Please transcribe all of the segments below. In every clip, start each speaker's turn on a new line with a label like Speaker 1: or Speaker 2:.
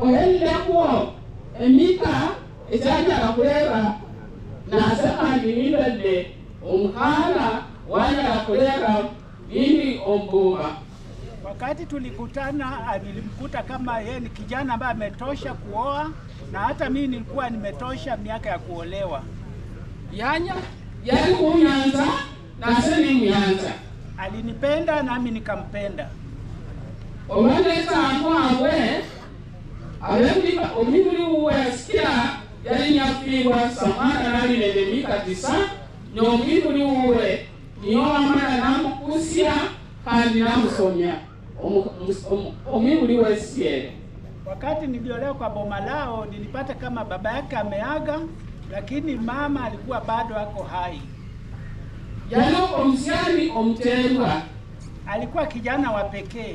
Speaker 1: ohelilekuo emika ekyanyala kulera nase kandi nindadde omukaana wanyala kulera bindi ombumba
Speaker 2: Wakati tulikutana, ah, nilimkuta kama yeye ni kijana ambaye ametosha kuoa na hata mimi nilikuwa nimetosha miaka ya kuolewa.
Speaker 1: yanya yali kunyanza nase nimuyanza
Speaker 2: Alinipenda nami nikampenda.
Speaker 1: olwanesantu abwe abemulika omibuli wuwe sikira yali nyafiibwa samwana nali nende mika tisa nomwibuli wuwe niyo wamala namukusya kandi namusomya Omu- mus- omu- omwibuli wesiere
Speaker 2: Wakati niliolewa kwa boma lao, nilipata kama baba yake ameaga, lakini mama alikuwa bado ako hai.
Speaker 1: yali omusyani omuterwa
Speaker 2: Alikuwa kijana wa pekee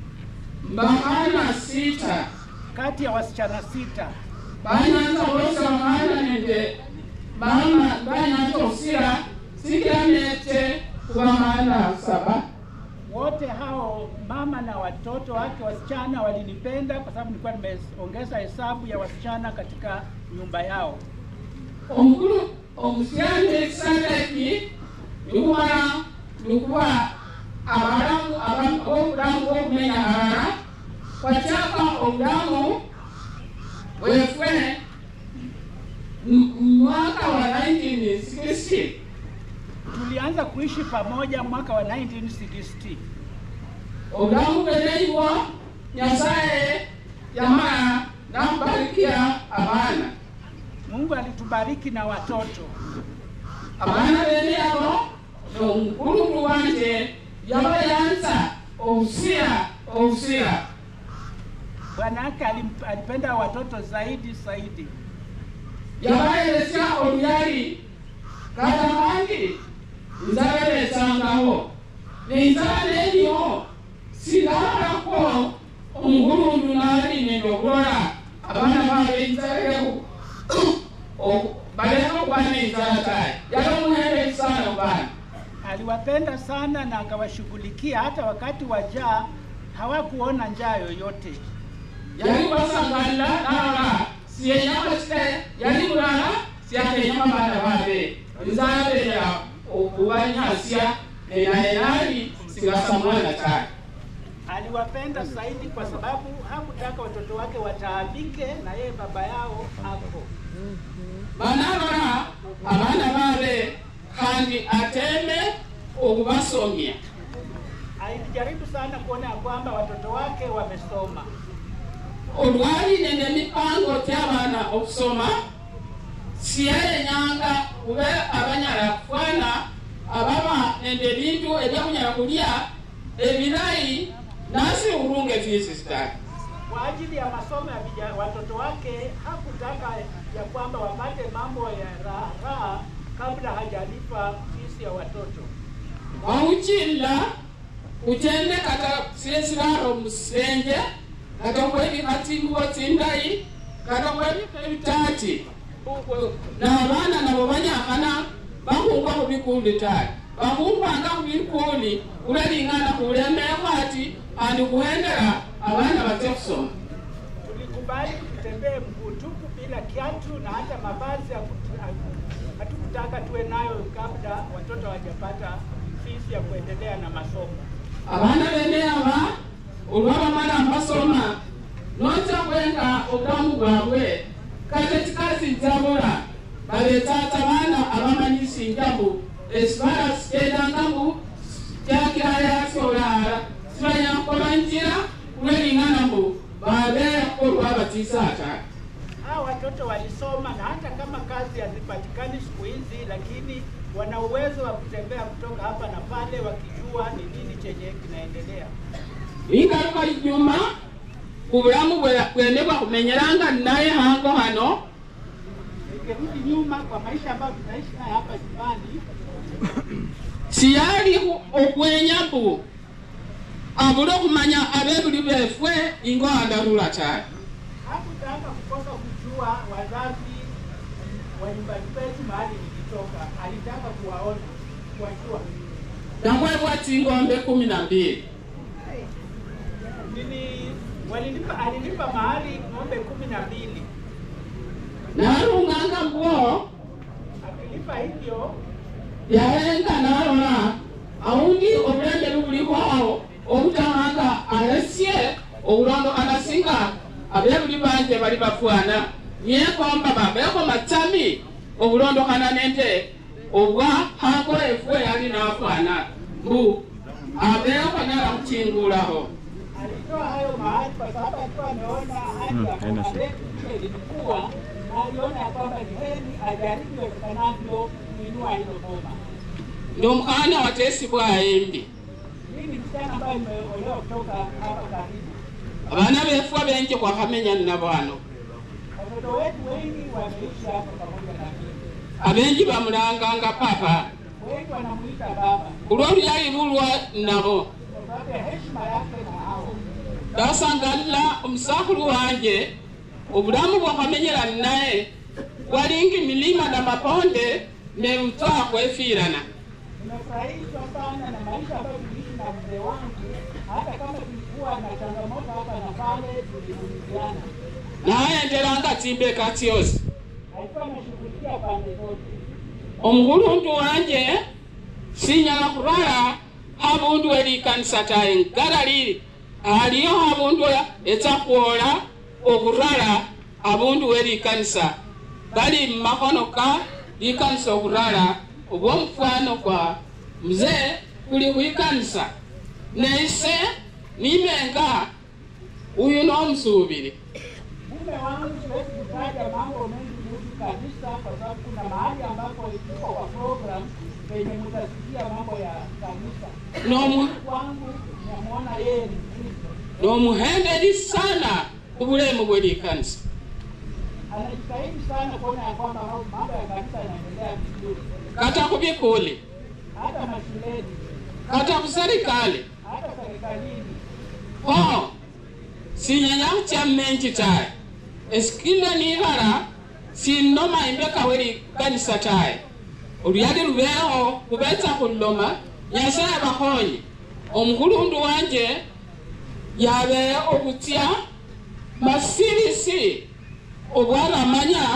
Speaker 1: mbakana sita
Speaker 2: kati ya wasichana sita.
Speaker 1: banyanza olwosa omwana nende mama banyanza okusira sikira nete kuba mwana saba
Speaker 2: Wote hao mama na watoto wake wasichana walinipenda kwa sababu nilikuwa nimeongeza hesabu ya wasichana katika nyumba yao.
Speaker 1: omukulu omusyani ekisanga eki nikumala nikuba abalamu abamu obulamu bwokumenya alala kwakyaka obulamu bwefwe mu mwaka wa 1960
Speaker 2: Tulianza kuishi pamoja mwaka wa 1960.
Speaker 1: obulamu bweneibwo nyasaye yamala namubarikia abaana
Speaker 2: Mungu alitubariki na watoto.
Speaker 1: abaana bene abo nomukulukulu wanje yabayanza obusira obusira
Speaker 2: Bwana yake alim- alipenda watoto zaidi zaidi.
Speaker 1: yabayeresya oluyali kata bangi nzala nesangawo nenzala nenyo silalako omugulundu nali nende okulola abaana babe enzaleku baleka okuba nenzala tayi yali omuhende sana baana
Speaker 2: Aliwapenda sana na akawashughulikia hata wakati wa njaa hawakuona njaa yoyote.
Speaker 1: yali basangalira nala siyenyama kite yali mulala siyakenyama baana babe nzala beya okubanyasya enaye nali sigasa mwana tayi
Speaker 2: Aliwapenda zaidi kwa sababu hakutaka watoto wake wataabike na yeye baba yao ako.
Speaker 1: banabala abaana babe kandi ateme okubasomya
Speaker 2: Alijaribu sana kuona ya kwamba watoto wake wamesoma.
Speaker 1: olwali nende mipango ty'abaana okusoma siyayenyanga kube abanyala kufana ababa nende ebintu ebyakunyala kulya ebirayi nasi urunge fiisi sitaki
Speaker 2: Kwa ajili ya masomo ya vijana, watoto wake hakutaka ya kwamba wapate mambo ya raha raha kabla hajalipa fisi ya watoto.
Speaker 1: wawuchilla uchende kata siesiraro musenje kata kwebika tsingubo tsindayi kata kwebika ebitati n'abaana nabo banyakana bakhungwa khubikundi tayi bakhumbanga khubikundi kulelingana khulemekhwa ati andi khuhendela abaana batse khusoma
Speaker 2: Tulikubali tutembee mguu tupu bila kiatu na hata mavazi hakutu- hatukutaka tuwe nayo kabla watoto hawajapata fisi ya kuendelea na masomo.
Speaker 1: abaana bene aba olwabamala basoma noja kwenga obulamu bwabwe kate kikazi njabula baletaata baana abamanyisinja mbu ekibala sikyendangamu kyakirayasolaala sibanyakukola njira kulwelingana mbu babeera olwabatiisaata
Speaker 2: Hawa watoto walisoma na hata kama kazi hazipatikani siku hizi, lakini wana uwezo wa kutembea kutoka hapa na pale wakijua ni nini chenye kinaendelea.
Speaker 1: ingaluka inyuma ku bulamu bwe- bwene bwakumenyeranga naye hango hano
Speaker 2: Nikirudi nyuma kwa maisha ambayo tunaishi nayo hapa nyumbani,
Speaker 1: siyali okwenya mbu abule okumanya abebuli befwe ingo andalula tayi
Speaker 2: hakutaka kukosa kujua wazazi wa nyumbani kwetu mahali nilitoka. Alitaka kuwaona, kuwajua.
Speaker 1: nakwebwa tingombe kumi na mbili
Speaker 2: Nili walilipa, alilipa mahari ng'ombe kumi na mbili.
Speaker 1: narunganga mbuo
Speaker 2: Akilipa hivyo
Speaker 1: yaenga nalora aundi obulembe bubulikwawo obutawanga alesye obulondo anasinga abebuli banje bali bafwana yekomba babeko matami obulondokana nente obwa hango efwe yali nafwana mbu abeko nala kuchingulaho
Speaker 2: alitoa hayo mahali kwa sababu alikuwa ameona hali ya
Speaker 3: haina
Speaker 2: boma
Speaker 3: shida.
Speaker 2: letu vile lilikuwa, na aliona ya kwamba ni heri ajaribu iwezekanavyo kuinua hilo boma.
Speaker 1: ndi omukana watesi bwayimbi
Speaker 2: Mimi ni msichana ambaye nimeolewa kutoka hapa karibu.
Speaker 1: abana befwa benje kwakamenya nnabwano
Speaker 2: Watoto wetu wengi wameishi hapo pamoja na mimi,
Speaker 1: abenji bamulanganga papa
Speaker 2: wengi wanamuita baba
Speaker 1: olwoluyali lulwa nabo
Speaker 2: kwa sababu ya heshima yake na hao.
Speaker 1: ndasangalila omusakulu wanje obulamu bwakamenyera naye walingi milima na maponde nerutwa kwefiirana
Speaker 2: Nimefurahishwa sana na maisha ambayo tuliishi na mzee wangu, hata kama tulikuwa na changamoto hapa na pale, tulivumiziana.
Speaker 1: nayenderanga timbe katyosi
Speaker 2: Alikuwa anashughulikia pande zote.
Speaker 1: omukulundu wanje sinyala kulwala habundu elikanisa taye ngala lili aliyo habundu etsakwola okulwala abundu welikanisa bali mmakono ka likanisa okulwala obwomufwano kwa mzee kuli kwikanisa neise nimenga uyu nomusubili
Speaker 2: Mume wangu siwezi kutaja mambo mengi kuhusu kanisa kwa sababu kuna mahali ambapo iko kwa program penye mtasikia mambo ya kanisa.
Speaker 1: nomu
Speaker 2: Kwangu namwona yeye ni Kristo,
Speaker 1: nomuhendeli sana kubulemu bwelikanisa
Speaker 2: anajitahidi sana kuona ya kwamba mambo ya kanisa yanaendelea vizuri,
Speaker 1: kata kubikuli
Speaker 2: hata mashuleni,
Speaker 1: kata kuserikali
Speaker 2: hata serikalini.
Speaker 1: ho sinyanya kuchammenji taye esikile nilala sinoma imbeka weli kanisa taye oluyali lubeho kubetsa khuloma nyasaye bakhonye omukhulundu wanje yabe okutya masirisi obwaramanya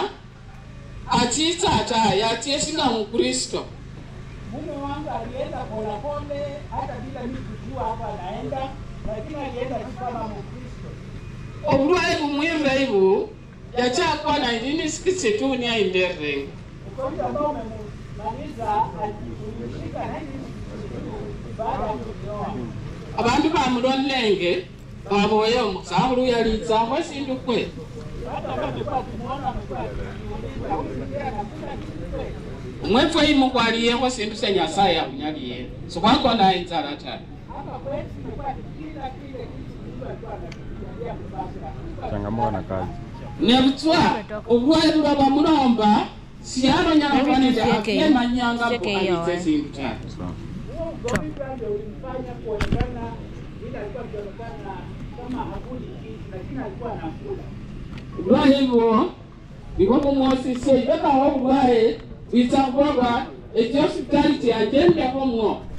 Speaker 1: atitsa taye atyesinga mukristo
Speaker 2: Mume wangu alienda polepole, hata bila mimi kujua hapa anaenda, lakini alienda tu kama Mkristo.
Speaker 1: obulwaye bumwimbe ibu yakyakwa 1962 niaimberenga
Speaker 2: ugonjwa ambao umemaliza alimshika na hivi baada ya kujioa.
Speaker 1: abandu bamulolenge baboye omusakulu yalitsakho esindu kwe
Speaker 2: Hata kama amekuwa akimwona amekuwa akijiuliza huyu ndiye anakula kitu kweli?
Speaker 1: omwefwe imukwaliyekho sindu se nyasaye akhunyaliye sikhwakona inzala ta
Speaker 2: Hapa kwetu tumekuwa tukila kile kitu Mungu alikuwa anatujalia kubasa.
Speaker 3: changamoto na kazi
Speaker 1: nebutswa obulwaye buba bamulomba siyalonyala
Speaker 4: Let me
Speaker 1: kwanete
Speaker 4: just check in.
Speaker 1: akemanyanga
Speaker 4: Check in your
Speaker 1: mbukalitse
Speaker 4: way.
Speaker 1: sindu ta
Speaker 3: sawa
Speaker 2: Huo ugonjwa ndio ulimfanya kuonekana vile alikuwa akionekana kama hakuli kitu, lakini alikuwa anakula.
Speaker 1: obulwaye bwo nibwo bumwosisye ibekawo obulwaye bwitsa khubaba ekyosipitali tyajendekho mwo